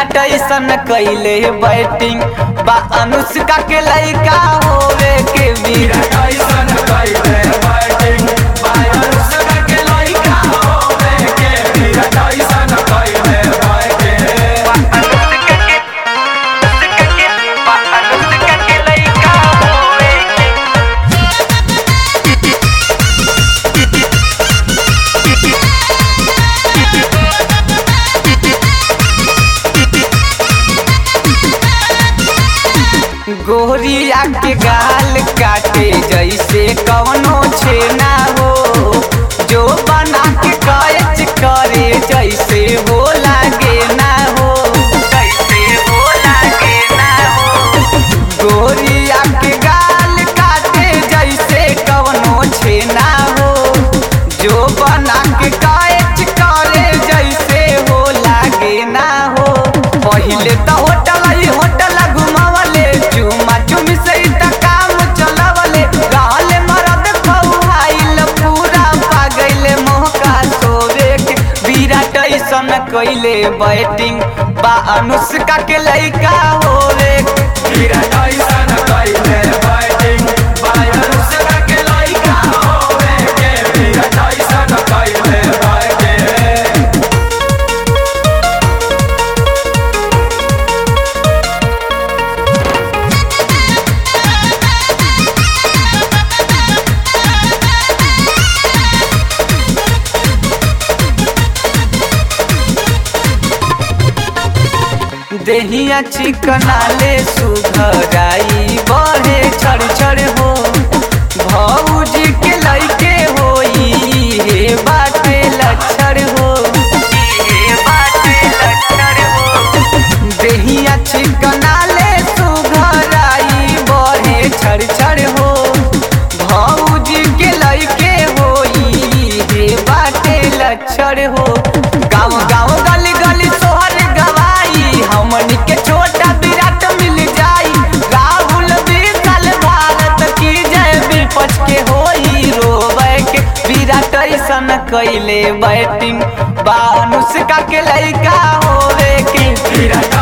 विराट ऐसन कैले बैटिंग बा अनुष्का के लइका होवे के विराट ऐसन कैले बैटिंग अनुष्का के लइका होवे के विराट ऐसन कैले बैटिंग अनुष्का के अनुष्का के बा अनुष्का के लइका होवे के गोरिया के गाल काटे जैसे कवनो छेना हो जो बना के कैच करे जैसे हो लागे ना हो जैसे हो लागे ना हो गोरिया के गाल काटे जैसे कवनो छेना हो जो बना के कैच करे जैसे हो लागे ना हो पहिले त होटल ही होटल घुमावले चुमा चुमी से ही त काम चलावले रहले मरद खौहाइल पूरा पागैले मोहका सोवे के विराट ऐसन कैले बैटिंग बा अनुष्का के लइका होवे के विराट ऐसन कैले बैटिंग अनुष्का के लइका होवे के विराट ऐसन कैले बैटिंग देहिया चिकनाले सुघराई बहे छड़ छड़ हो भौजी के लइके होई हे बाटे लक्षण हो हे बाटे लक्षण हो देहिया चिकनाले सुघराई बहे छड़ छड़ हो भौजी के लइके होई हे बाटे लक्षण हो गाँव गाँव गली गली सोहर गवाई हमनी के छोटा विराट मिल जाई राहुल विशाल भारत की जय विपक्ष के होई रोवे के विराट ऐसन कैले बैटिंग बा अनुष्का के लइका होवे के विराट